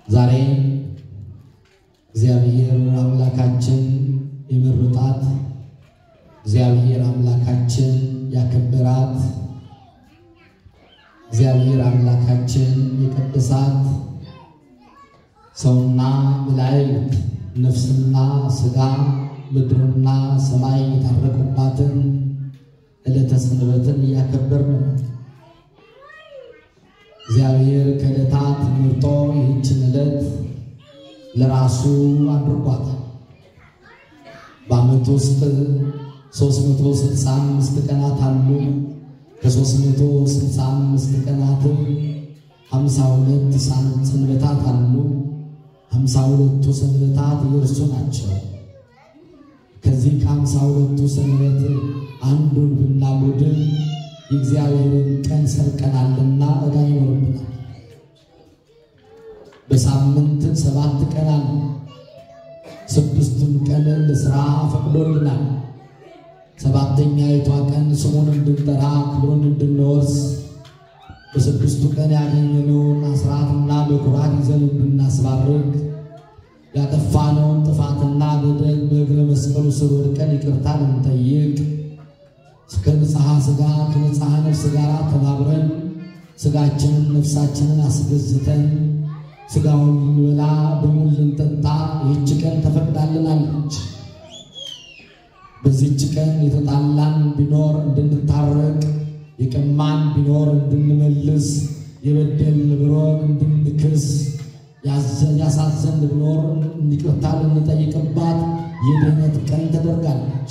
ዛሬ እግዚአብሔር አምላካችን የመረጣት እግዚአብሔር አምላካችን ያከበራት እግዚአብሔር አምላካችን የቀደሳት ሰውና መላእክት ነፍስና ሥጋ ምድርና ሰማይ የታረቁባትን ዕለተ ሰንበትን እያከበርን ነው። እግዚአብሔር ከዕለታት መርጦ ይህችን ዕለት ለራሱ አድርጓታል። በዓመት ውስጥ 365 ቀናት አሉ። ከ365 ቀናት 52 ሰንበታት አሉ። 52ቱ ሰንበታት የእርሱ ናቸው። ከዚህ ከአምሳ ሁለቱ ሰንበት አንዱን ብናጎድል የእግዚአብሔርን ቀን ሰርቀናልና ዕዳ ይኖርብናል። በሳምንት ሰባት ቀን አለ። ስድስቱን ቀን ለሥራ ፈቅዶልናል። ሰባተኛይቷ ቀን ስሙን እንድንጠራ ክብሩን እንድንወርስ በስድስቱ ቀን ያገኘነውን አስራትና በኩራት ይዘን እንድናስባርክ ያጠፋነውን ጥፋትና በደል በእግረ መስቀሉ ስር ወድቀን ይቅርታ እንጠይቅ ከንጽሐ ሥጋ ከንጽሐ ነፍስ ጋር ተባብረን ሥጋችንን ነፍሳችንን አስገዝተን ሥጋውን ልንበላ ደሙን ልንጠጣ ይህች ቀን ተፈቅዳልናለች። በዚህች ቀን የተጣላን ቢኖር እንድንታረቅ፣ የቀማን ቢኖር እንድንመልስ፣ የበደልን ቢኖር እንድንክስ፣ ያሳዘን ቢኖር ይቅርታ ልንጠይቅባት የድኅነት ቀን ተደርጋለች።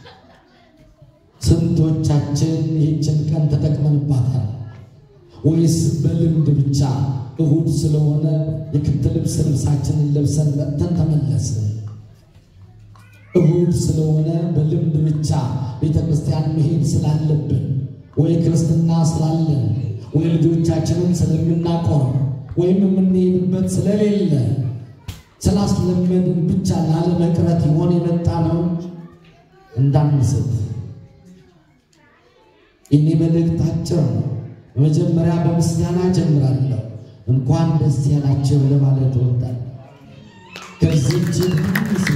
ስንቶቻችን ይህችን ቀን ተጠቅመንባታል? ወይስ በልምድ ብቻ እሁድ ስለሆነ የክት ልብስ ልብሳችንን ለብሰን መጥተን ተመለስን? እሁድ ስለሆነ በልምድ ብቻ ቤተ ክርስቲያን መሄድ ስላለብን ወይ ክርስትና ስላለን ወይ ልጆቻችንን ስለምናቆር ወይም የምንሄድበት ስለሌለ ስላስለመድን ብቻ ላለመቅረት ይሆን የመጣ ነው። እንዳንስት እኔ መልእክት አጭር ነው። በመጀመሪያ በምስጋና ጀምራለሁ። እንኳን ደስ ያላቸው ለማለት እወዳለሁ። ከዚህች ትንሽ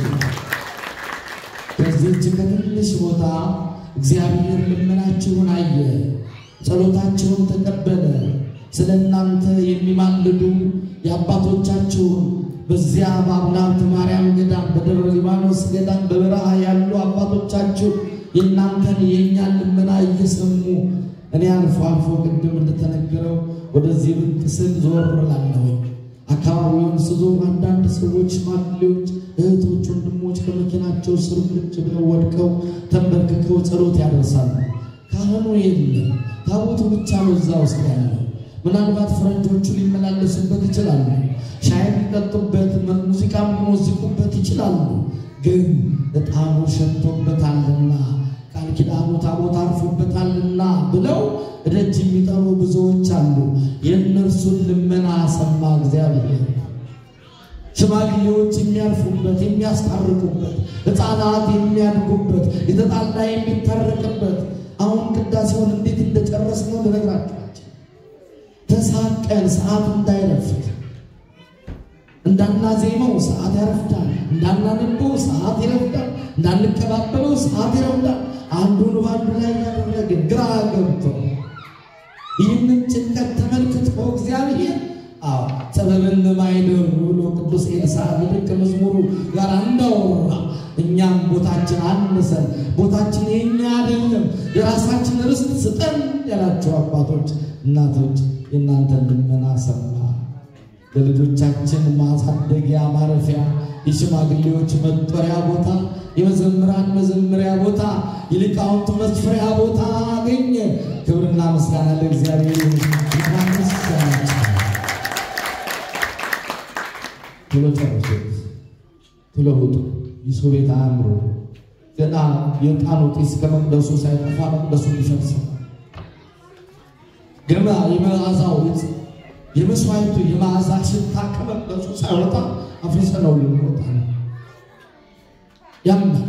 ከዚህች ከትንሽ ቦታ እግዚአብሔር ልመናችሁን አየ፣ ጸሎታችሁን ተቀበለ። ስለ እናንተ የሚማልዱ የአባቶቻችሁን በዚያ በአቡናብት ማርያም ገዳም፣ በደብረ ሊባኖስ ገዳም በበረሃ ያሉ አባቶቻችሁ የእናንተን የእኛን ልመና እየሰሙ እኔ አልፎ አልፎ ቅድም እንደተነገረው ወደዚህ ብቅ ስል ዞር እላለሁ። አካባቢውን ስዞር አንዳንድ ሰዎች፣ ሽማግሌዎች፣ እህቶች፣ ወንድሞች ከመኪናቸው ስር ቁጭ ብለው ወድቀው ተንበርክከው ጸሎት ያደርሳሉ። ካህኑ የለም፣ ታቦቱ ብቻ ነው እዛ ውስጥ ያለው። ምናልባት ፈረንጆቹ ሊመላለሱበት ይችላሉ። ሻይ ሊጠጡበት፣ ሙዚቃም ሊሞዝቁበት ይችላሉ። ግን ዕጣኑ ሸቶበታልና ቃል ኪዳኑ ታቦት አርፎበታልና ብለው ደጅ የሚጠሩ ብዙዎች አሉ። የእነርሱን ልመና ሰማ እግዚአብሔር። ሽማግሌዎች የሚያርፉበት የሚያስታርቁበት፣ ሕፃናት የሚያድጉበት፣ የተጣላ የሚታረቅበት። አሁን ቅዳሴውን እንዴት እንደጨረስ ነው ልነግራችኋቸው። ተሳቀን ሰዓት እንዳይረፍት እንዳናዜመው ሰዓት ያረፍዳል። እንዳናነበው ሰዓት ይረፍዳል። እንዳንቀባበለው ሰዓት ይረፍዳል። አንዱን በአንዱ ላይ ያደረግን ግራ ገብቶ ይህንን ጭንቀት ተመልክቶ እግዚአብሔር አዎ ጥበብን ማይደሩ ብሎ ቅዱስ ኤልሳዕ በደቀ መዝሙሩ ጋር እንዳወራ እኛም ቦታችን አነሰን፣ ቦታችን የኛ አይደለም፣ የራሳችን ርስት ስጠን ያላቸው አባቶች እናቶች የእናንተን ልመና ሰማ። ለልጆቻችን ማሳደጊያ ማረፊያ፣ የሽማግሌዎች መጦሪያ ቦታ፣ የመዘምራን መዘምሪያ ቦታ፣ የሊቃውንት መስፈሪያ ቦታ አገኘ። ክብርና ምስጋና ለእግዚአብሔር ይሁን። ቶሎ ጨርሱት፣ ቶሎ ውጡ። የሰው ቤት አያምሩ። ገና የዕጣኑ ጢስ ከመቅደሱ ሳይጠፋ መቅደሱ ሊፈርስ ገና የመዓዛው የመስዋዕቱ የመዓዛ ሽታ ከመቅደሱ ሳይወጣ አፍርሰነው ልንወጣ ነው። ያምናል።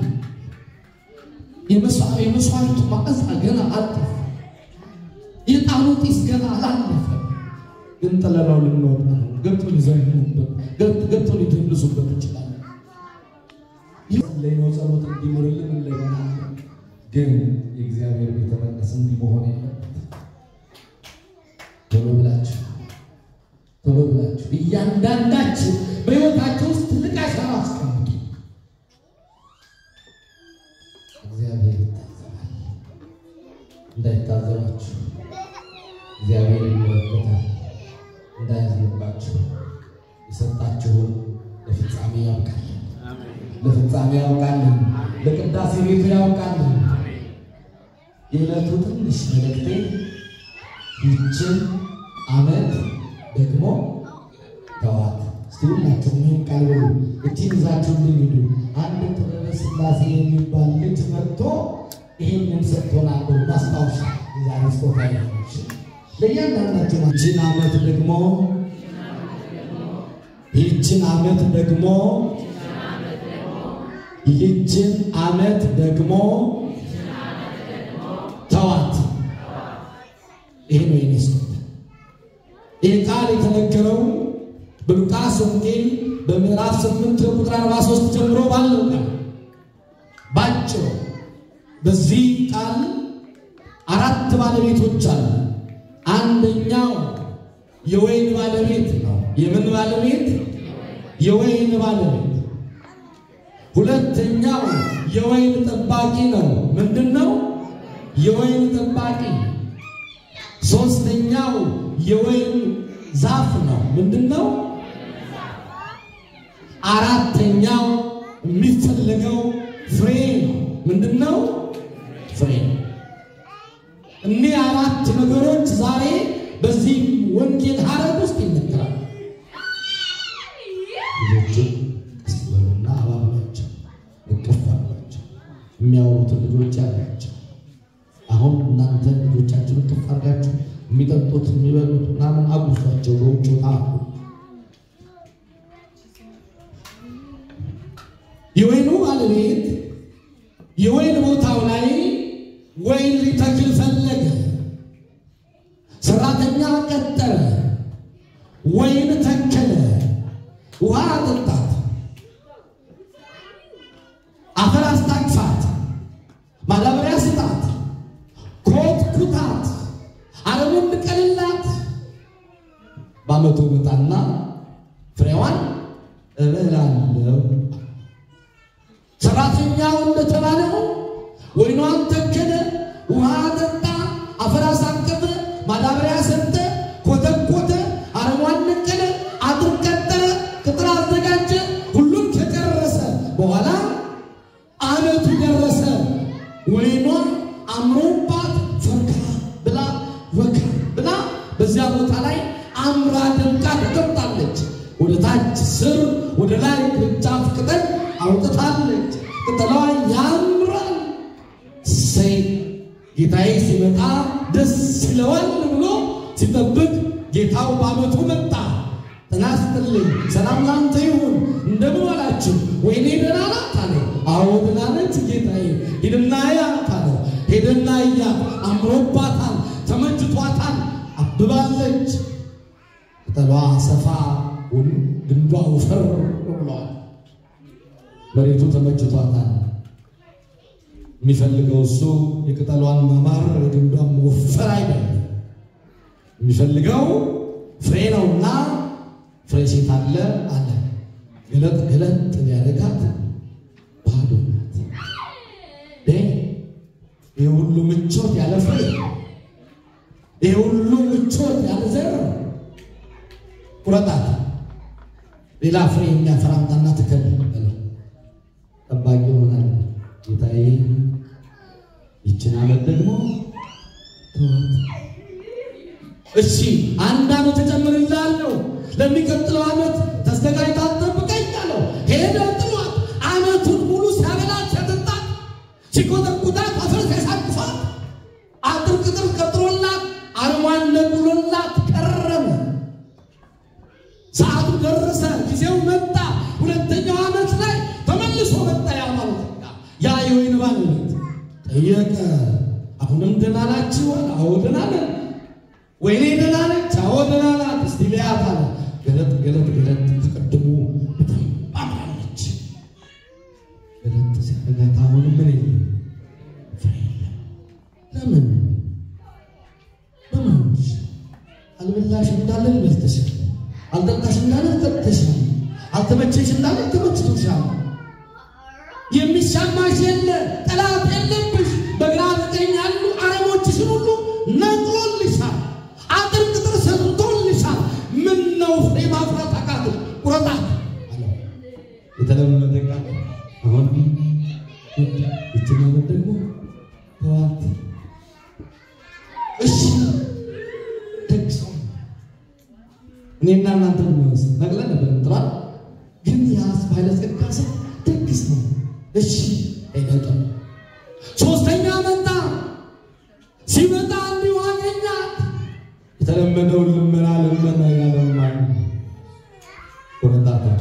የመስዋዕቱ መዓዛ ገና አልጠፋ። የዕጣኑ ጢስ ገና አላለፈ። ግን ጥለነው ልንወጣ ነው። ገብቶ ሊዘምሩበት ገብቶ ሊደንሱበት ይችላል። ላይ ነው ጸሎት እንዲምርልን እንደሆነ ግን የእግዚአብሔር ቤተ መቅደስ እንዲህ መሆን የለበት። ቶሎ ብላችሁ ቶሎ ብላችሁ እያንዳንዳችሁ በሕይወታችሁ ውስጥ ትልቅ አሻራ አስቀምጡ። እግዚአብሔር ይታዘባል። እንዳይታዘባችሁ እግዚአብሔር ይመለከታል። እንዳያዝንባችሁ የሰጣችሁን ለፍጻሜ ያውቃል። ለፍጻሜ ያውቃልን። ለቅዳሴ ቤቱ ያውቃልን። የዕለቱ ትንሽ መልእክቴ ይችን ዓመት ደግሞ ተዋት። እስቲ ሁላችሁም ይህን ቃል በሉ። እችን ይዛችሁ እንድንሄዱ አንድ ጥበበ ሥላሴ የሚባል ልጅ መጥቶ ይህንን ሰጥቶናል። ማስታወሻ የዛሬ ስጦታ ያለች ለእያንዳንዳችሁ ይችን ዓመት ደግሞ ይችን ዓመት ደግሞ ይህችን ዓመት ደግሞ ተዋት። ይህ ነው የኔ ስጦታ። ይህ ቃል የተነገረው በሉቃስ ወንጌል በምዕራፍ 8 ቁጥር 43 ጀምሮ ባለው ቃል ባጭሩ በዚህ ቃል አራት ባለቤቶች አሉ። አንደኛው የወይን ባለቤት ነው። የምን ባለቤት? የወይን ባለቤት ሁለተኛው የወይን ጠባቂ ነው። ምንድን ነው? የወይን ጠባቂ። ሶስተኛው የወይን ዛፍ ነው። ምንድን ነው? አራተኛው የሚፈለገው ፍሬ ነው። ምንድን ነው? ፍሬ ነው። እኒህ አራት ነገሮች ዛሬ በዚህ ወንጌል ሐረግ ውስጥ ይነገራል። ልጆችን ስበሉና አባሏቸው እቅፍ አሏቸው። የሚያወሩትን ልጆች ያላቸው አሁን እናንተ ልጆቻችን እቅፍ አድርጋችሁ የሚጠጡት የሚበሉት ምናምን አጉሷቸው በውጭ ጣሉ። የወይኑ ባለቤት የወይን ቦታው ላይ ወይን ሊተክል ፈለገ። ሰራተኛ ቀጠረ። ወይን ተከለ። ውሃ አጠጣት፣ አፈር አስታቅፋት፣ ማዳበሪያ ስጣት፣ ኮትኩታት፣ አረሙን ንቀልላት። በዓመቱ መጣና ፍሬዋን እበላለሁ። ሰራተኛው እንደተባለው ወይኗን ተከለ፣ ውሃ አጠጣ፣ አፈር አሳቀፈ፣ ማዳበሪያ ሰጠ፣ ኮተኮተ፣ አረሟን ነቀለ፣ አጥር ቀጠረ፣ ቅጥር አዘጋጀ። ሁሉም ከጨረሰ በኋላ ዓመቱ ደረሰ። ወይኗ አምሮባት ፈካ ብላ ወካ ብላ በዚያ ቦታ ላይ አምራ ደምቃ ተቀምጣለች። ወደ ታች ስር ወደ ላይ ቅርንጫፍ ቅጠል አውጥታለች። ቅጠሏ ያምራል። እሰይ ጌታዬ ሲመጣ ደስ ይለዋል ብሎ ሲጠብቅ ጌታው በዓመቱ መጣ። ጤና ይስጥልኝ፣ ሰላም ላንተ ይሁን፣ እንደምን ዋላችሁ? ወይኔ ደህና ናት አለ። አዎ ደህና ነች ጌታዬ፣ ሂድና እያት አለ። ሄደና እያት፣ አምሮባታል፣ ተመችቷታል፣ አብባለች። ቅጠሏ ሰፋ ግንዷ ወፈር ብሏል። መሬቱ ተመችቷታል። የሚፈልገው እሱ የቅጠሏን ማማር የግንዷን መወፈር አይደለም። የሚፈልገው ፍሬ ነውና ፍሬ ሴት አለ አለ ገለጥ ገለጥ ቢያደርጋት ባዶ ናት። ይህ ሁሉ ምቾት ያለ ፍሬ፣ ይህ ሁሉ ምቾት ያለ ዘር ቁረጣት። ሌላ ፍሬ የሚያፈራ አምጣና ትከል በለው። ጠባቂ ይሆናል ጌታዬ። ይችን ዓመት ደግሞ ተዋት። እሺ አንድ ዓመት እጨምርልሃለሁ፣ ለሚቀጥለው ዓመት ተዘጋጅታ ጠብቀኝ አለው። ሄደ ጥሏት፣ ዓመቱን ሙሉ ሲያበላት ሲያጠጣት፣ ሲኮተኩታት፣ አፈር ሲያሳቅፋት፣ አጥር ቅጥር ቀጥሮላት፣ አርሟን ነቅሎላት ቀረበ። ሰዓቱ ደረሰ፣ ጊዜው መጣ። ሁለተኛው ዓመት ላይ ተመልሶ መጣ። ያ ማለት ያ የወይን ባለቤት ጠየቀ። አሁንም ደህና ናችሁ? አዎ ደህና ነን። ወይኔ ደህና ነች? አዎ ደህና ናት። እስቲ ገለጥ ገለጥ ገለጥ ከቀድሞ በጣም አምራለች። ገለጥ ሲያደርጋት አሁን ምን የለም ፍሬ የለም። ለምን በማንች አልበላሽ እንዳለ በልተሻል፣ አልጠጣሽ እንዳለ ጠጥተሻል፣ አልተመቸሽ እንዳለ ተመችቶሻል። የሚሻማሽ የለ ጠላት የለብሽ። በግራ በቀኝ ያሉ አረሞችሽን ሁሉ ነቅሎልሻል። አጥር ቅጥር ሰርቶልሻል። ምን ነው ፍሬ ማፍራት አቃተሽ? ቁረጣት አለው። የተለመደ ቃል አሁን ይችን ዓመት ደግሞ ተዋት። እሺ ደግ ሰው እኔና እናንተ ብንወስ ነቅለን ነበር ምጥራል ግን ያስ ባለጸጋ ሰው ደግ ሰው እሺ አይገጠም። ሶስተኛ መጣ። ሲመጣ እንዲሁ አገኛት። የተለመደውን ልመና ልመና ያለማ ወረጣታ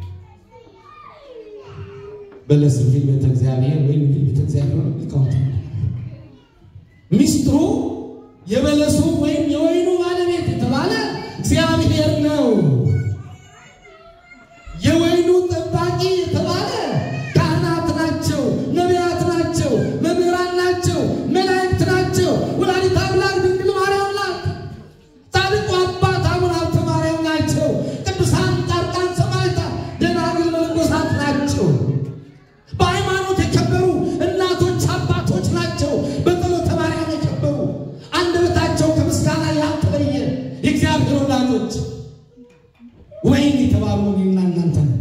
በለስ ፊል ቤተ እግዚአብሔር ወይም ፊል ቤተ እግዚአብሔር ሊቃውንት ሚስጥሩ የበለሱ ወይም የወይኑ ባለቤት የተባለ እግዚአብሔር ነው። የወይኑ ጠባቂ የተባለ ካህናት ናቸው፣ ነቢያት ናቸው፣ መምህራን ናቸው፣ መላእክት ናቸው። ወላዲተ አምላክ ድንግል ማርያም ናት። ጻድቁ አባት አቡነ ሀብተ ማርያም ናቸው። ቅዱሳን ጻድቃን ሰማዕታት፣ ደናግል መነኮሳት ናቸው። በሃይማኖት የከበሩ እናቶች አባቶች ናቸው። በጸሎተ ማርያም የከበሩ አንደበታቸው ከምስጋና ያልተለየ የእግዚአብሔር ወዳጆች ወይን የተባሉ እኔና እናንተ ነው።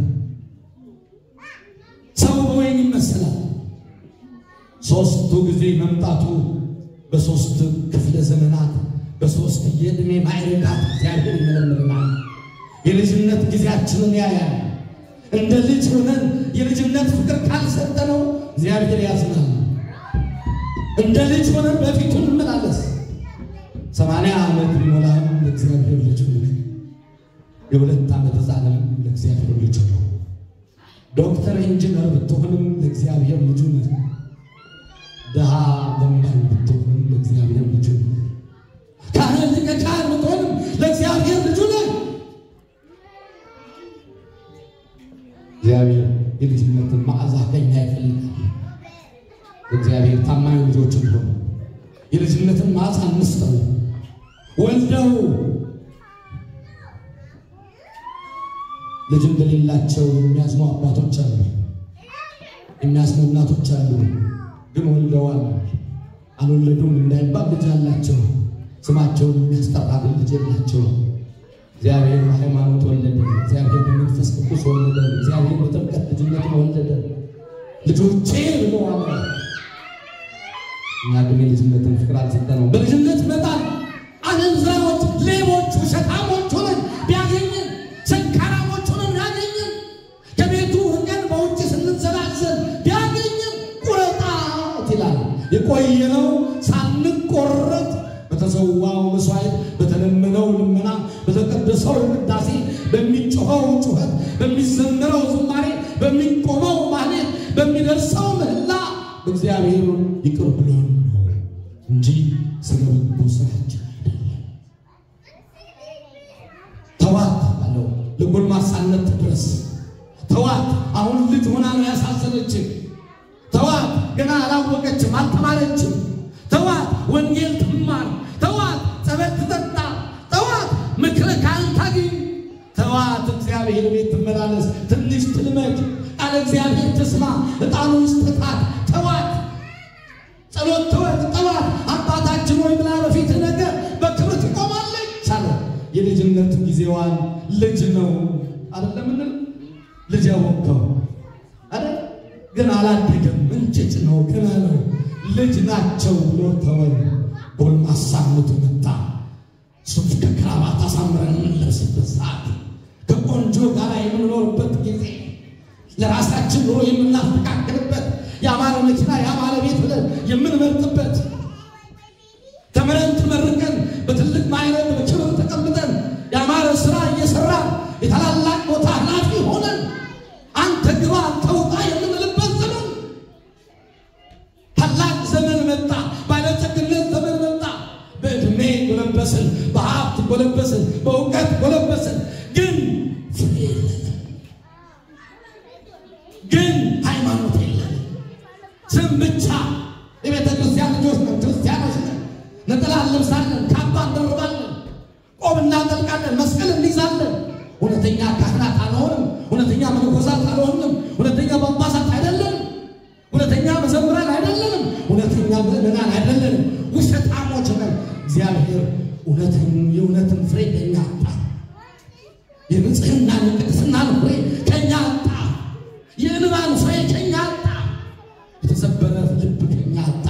ሰው በወይን ይመሰላል። ሶስቱ ጊዜ መምጣቱ በሶስት ክፍለ ዘመናት በሶስት የዕድሜ ማዕረጋት እግዚአብሔር ይመለምልናል። የልጅነት ጊዜያችንን ያያል። እንደ ልጅ ሆነን የልጅነት ፍቅር ካልሰጠነው እግዚአብሔር ያዝናል። እንደ ልጅ ሆነን በፊቱ እንመላለስ። ሰማንያ ዓመት ቢሞላም ለእግዚአብሔር ልጅ ነው። የሁለት ዓመት ሕፃንም ለእግዚአብሔር ልጅ ነው። ዶክተር ኢንጂነር ብትሆንም ለእግዚአብሔር ልጁ ነህ። ድሃ ለማኝ ብትሆንም ለእግዚአብሔር ልጁ ነህ። ካህን ሊቀ ካህን ብትሆንም ለእግዚአብሔር ልጁ ነህ። እግዚአብሔር የልጅነትን መዓዛ ከኛ ይፈልጋል። እግዚአብሔር ታማኝ ልጆች ሆኑ የልጅነትን መዓዛ እንስጠው። ወልደው ልጅ እንደሌላቸው የሚያዝኑ አባቶች አሉ፣ የሚያዝኑ እናቶች አሉ። ግን ወልደዋል አልወለዱም እንዳይባል ልጅ አላቸው። ስማቸውን የሚያስጠራ ግን ልጅ የላቸው። እግዚአብሔር በሃይማኖት ወለደ። እግዚአብሔር በመንፈስ ቅዱስ ወለደ። እግዚአብሔር በጥምቀት ልጅነትን ወለደ። ልጆቼ ብሎ አለ። እኛ ግን የልጅነትን ፍቅር አልሰጠነው። በልጅነት መጣን አለንዝራዎች፣ ሌቦች፣ ውሸታሞች ሆነን ቢያገኝን ሰካራሞች ሆነን ቢያገኝን ከቤቱ ርቀን በውጭ ስንዘላዘል ቢያገኝን ቁረጣት ይላል። የቆየነው ሳንቆረጥ በተሰዋው መስዋዕት፣ በተለመነው ልመና፣ በተቀደሰው ቅዳሴ፣ በሚጮኸው ጩኸት፣ በሚዘምረው ዝማሬ፣ በሚቆመው ማህሌት፣ በሚደርሰው ምህላ እግዚአብሔር ይቅር ብሎን ነው እንጂ ስለ በጎ ስራችን አይደለም። ተዋት አለው። ለጎልማሳነት ድረስ ተዋት። አሁን ልጅ ሆና ነው ያሳዘነችን። ተዋት። ገና አላወቀችም፣ አልተማረችም። ተዋት። ወንጌል ትማር። ተዋት። ጸበል ትጠጣ። ተዋት። ምክረ ካህን ታግኝ። ተዋት። እግዚአብሔር ቤት ትመላለስ። ትንሽ ትልመድ። ቃለ እግዚአብሔር ትስማ። ዕጣኑ ይስጥታት። ተዋት። ጸሎት ተወት። ተዋት። አባታችን ሆይ ብላ በፊት ነገር በክብር ትቆማለች አለ። የልጅነት ጊዜዋን ልጅ ነው አይደለም እንል ልጅ ያወቀው አይደል ግን አላደገም። እንጭጭ ነው ገና ነው ልጅ ናቸው ብሎ ተወን። ጎልማሳነቱ መጣ። ሱፍ ከክራባት አሳምረን የምንለብስበት ሰዓት፣ ከቆንጆ ጋር የምንኖርበት ጊዜ፣ ለራሳችን ኑሮ የምናስተካክልበት የአማረ መኪና የአማረ ቤት ብለን የምንመርጥበት ተምረን ተመርቀን በትልቅ ማዕረግ በክብር ተቀምጠን የአማረ ስራ እየሰራን የታላላቅ ቦታ ኃላፊ ሆነን አንተ ግባ አንተ ውጣ የምንልበት ዘመን ታላቅ ዘመን መጣ። ባለጸግነት ዘመን መጣ። በዕድሜ ጎለበስን፣ በሀብት ጎለበስን፣ በእውቀት ጎለበስን። ግን ማለት ግን ሃይማኖት የለን። ስም ብቻ የቤተ ክርስቲያን ልጆች ነን፣ ክርስቲያኖች ነን። ነጠላ እንለብሳለን፣ ካባ እንደርባለን፣ ቆብ እናጠልቃለን፣ መስቀል እንይዛለን። እውነተኛ ካህናት አልሆንም። እውነተኛ መነኮሳት አልሆንም። እውነተኛ ጳጳሳት አይደለንም። እውነተኛ መዘምራን አይደለንም። እውነተኛ ምዕመናን አይደለንም። ውሸታሞች ነን። እግዚአብሔር እውነትን የእውነትን ፍሬ ከኛ አጣ። የንጽህናን የቅድስናን ፍሬ ከኛ አጣ። የእንባን ፍሬ ከኛ አጣ። የተሰበረ ልብ ከኛ አጣ።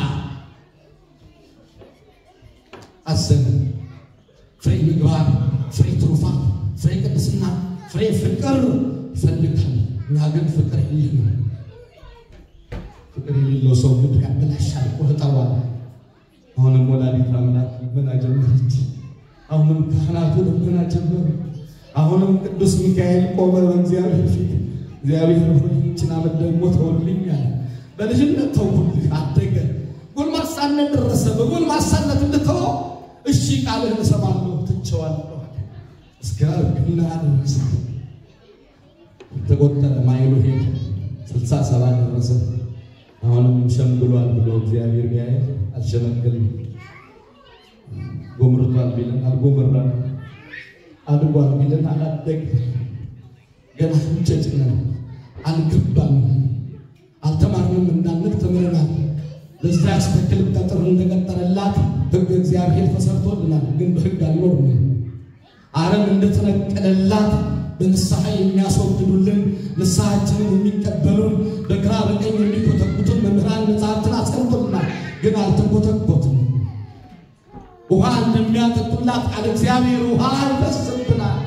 አዘንን። ፍሬ ምግባር፣ ፍሬ ትሩፋት፣ ፍሬ ቅድስና፣ ፍሬ ፍቅር ይፈልጋል። እኛ ግን ፍቅር የለንም። ፍቅር የሌለው ሰው ምድር ያበላሻል፣ ቆርጠዋል። አሁንም ወላዲተ አምላክ ልመና ጀመረች። አሁንም ካህናቱ ልመና ጀመሩ። አሁንም ቅዱስ ሚካኤል ቆመ በእግዚአብሔር ፊት። እግዚአብሔር ሆይ ይህችን ዓመት ደግሞ ተውልኛል። በልጅነት ተውኩልህ፣ አደገ፣ ጎልማሳነት ደረሰ። በጎልማሳነት እንድተወው እሺ ቃልህን እሰማለሁ፣ ትቼዋለሁ እስከ እርግና ደረሰ። ተቆጠረ፣ ማይሉ ሄደ፣ ስልሳ ሰባ ደረሰ። አሁንም ሸምግሏል ብሎ እግዚአብሔር ቢያይ አልሸመገልም። ጎምርቷል ቢለን አልጎመራም፣ አድጓል ቢለን አላደግም። ገና እንጨጭ ነው፣ አልገባም፣ አልተማርንም እንዳንል ተምረናል። ለዚያች ተክል ቀጥር እንደቀጠረላት ሕግ እግዚአብሔር ተሰርቶልናል፣ ግን በሕግ አልኖርንም። አረም እንደተነቀለላት በንስሐ የሚያስወግዱልን ንስሐችንን የሚቀበሉን በግራ በቀኝ የሚኮተኩቱን መምህራን መጽሐፍትን አስቀምጦልናል፣ ግን አልተኮተኮትም። ውሃ እንደሚያጠጡላት ቃል እግዚአብሔር ውሃ ይፈስብናል፣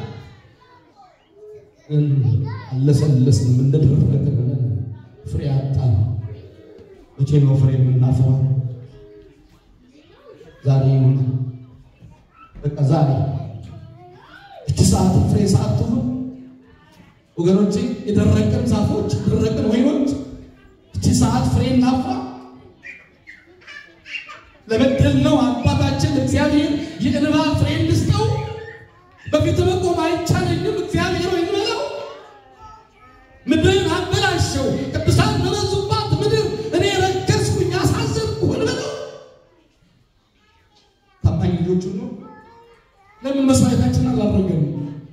ግን አለሰለስንም እንደደረቀ ብለን ፍሬ አጣን። መቼ ነው ፍሬ የምናፈራው? ዛሬ ይሁን በቃ ዛሬ እቺ ሰዓት ፍሬ ሰዓት ትሁን ወገኖቼ። የደረቅን ዛፎች የደረቅን ወይኖች እቺ ሰዓት ፍሬ እናፍራ። ለበደልነው አባታችን እግዚአብሔር የእንባ ፍሬ እንስጠው። በፊት መቆም አይቻለኝም እግዚአብሔር ወይ በለው። ምድርን አበላሸው፣ ቅዱሳን በበዙባት ምድር እኔ ረከስኩኝ፣ አሳዘንኩ በለው። ታማኝ ልጆቹ ነው። ለምን መስዋዕታችን አላደረገም?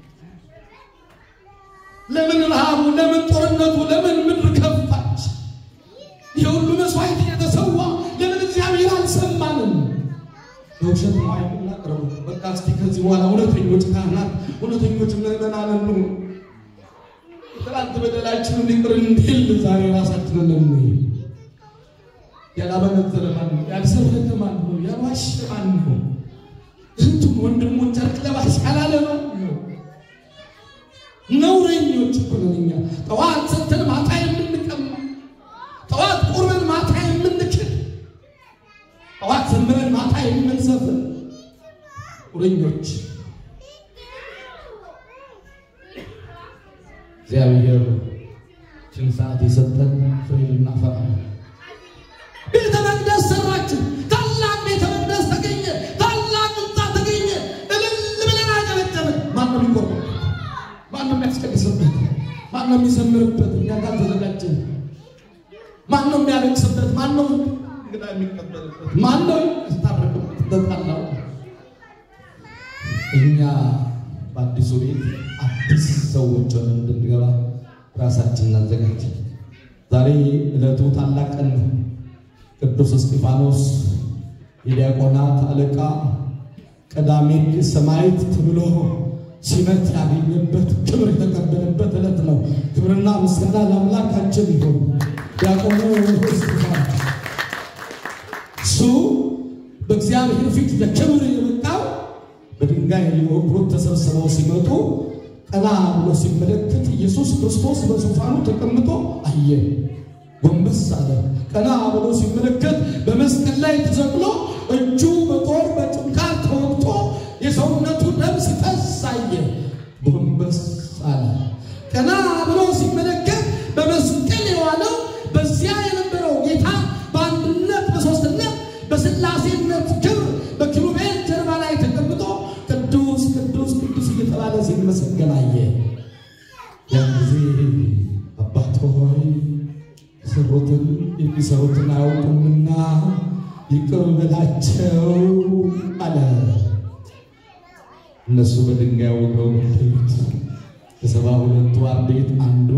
ለምን ረሃቡ፣ ለምን ጦርነቱ፣ ለምን ምድር ከፋች? የሁሉ መስዋዕት የተሰዋ ለምን እግዚአብሔር አልሰማንም? በውሸት ነው የምናቀርበው። በቃ እስቲ ከዚህ በኋላ እውነተኞች ካህናት፣ እውነተኞች ምዕመናን እንሁን። ትናንት በደላችንን ይቅር እንዲል ዛሬ ራሳችንን ለምን ያላበነዘረ ማን ነው? ያልሰረቀ ማን ነው? ያልዋሸ ማን ነው? እህቱን ወንድሙን ጨርቅ ለባሽ ያላለ ማን ነው? ነውረኞች እኮ ነን እኛ። ጠዋት ሰጥተን ማታ የምንቀማ፣ ጠዋት ቁርበን ማታ የምንክድ፣ ጠዋት ዘምረን ማታ የምንዘፍን ነውረኞች። እግዚአብሔር ችን ሰዓት የሰጠን ፍሬ ልናፈራ ቤተ መቅደስ ሰራችን። ታላቅ ቤተ መቅደስ ተገኘ። ታላቅ ሕንፃ ተገኘ። እልል ብለን አጨበጨብን። ማን ነው የሚቆመው? ማን ነው የሚያስቀድስበት? ማን ነው የሚዘምርበት? እኛ ጋር ተዘጋጀን። ማን ነው የሚያለቅስበት? ማን ነው እንግዳ የሚቀበልበት? ማን ነው የሚያስታርቅበት? በጣላው እኛ በአዲሱ ቤት አዲስ ሰዎች ሆነን እንድንገባ ራሳችን እናዘጋጅ። ዛሬ ዕለቱ ታላቅ ቀን ነው። ቅዱስ እስጢፋኖስ የዲያቆናት አለቃ ቀዳሜ ሰማዕት ተብሎ ሲመት ያገኘበት ክብር የተቀበለበት ዕለት ነው። ክብርና ምስጋና ለአምላካችን ይሁን። ዲያቆኑ እስጢፋኖስ እሱ በእግዚአብሔር ፊት ለክብር የበቃው በድንጋይ ሊወግሩት ተሰብስበው ሲመጡ ቀና ብሎ ሲመለከት ኢየሱስ ክርስቶስ በዙፋኑ ተቀምጦ አየ። ጎንበስ አለ። ቀና ብሎ ሲመለከት በመስቀል ላይ ተሰቅሎ እጁ በጦር በጭንካር ተወግቶ የሰውነቱ ደም ሲፈስ አየ። ጎንበስ አለ። ቀና ብሎ ሲመለከት በመስቀል የዋለው በዚያ የነበረው ጌታ በአንድነት በሦስትነት በሥላሴነት ክብር በኪሩቤል ጀርባ ላይ ተቀምጦ ቅዱስ ቅዱስ ቅዱስ እየተባለ ሲመሰገን አየ። ያ ያን ጊዜ አባት ሆይ የሰሩትን የሚሰሩትን አያውቁምና ይቅር በላቸው አለ። እነሱ በድንጋይ ወገው ገደሉት። ከሰባ ሁለቱ አርድእት አንዱ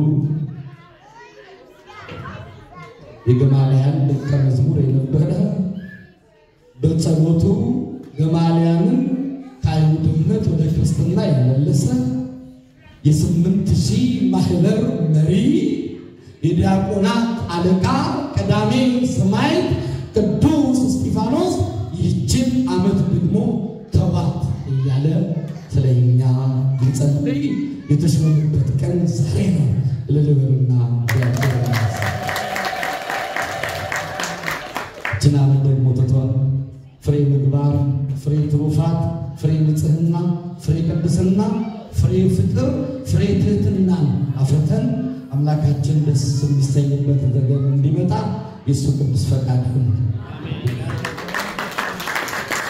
የገማልያል ደቀ መዝሙር የነበረ በጸሎቱ ገማልያንን ከአይሁድነት ወደ ክርስትና የመለሰ የስምንት ሺህ ማህበር መሪ የዲያቆናት አለቃ ቀዳሜ ሰማዕት ቅዱስ እስጢፋኖስ ይህችን ዓመት ደግሞ ተዋት እያለ ስለኛ ሊጸልይ የተሾመበት ቀን ዛሬ ነው። ልልበሉና ይህችን ዓመት ደግሞ ትቷል። ፍሬ ምግባር፣ ፍሬ ትሩፋት፣ ፍሬ ንጽህና፣ ፍሬ ቅድስና፣ ፍሬ ፍቅር፣ ፍሬ ትህትናን አፍርተን አምላካችን ደስ የሚሰኝበት ዘገን እንዲመጣ የእሱ ቅዱስ ፈቃድ ይሁን።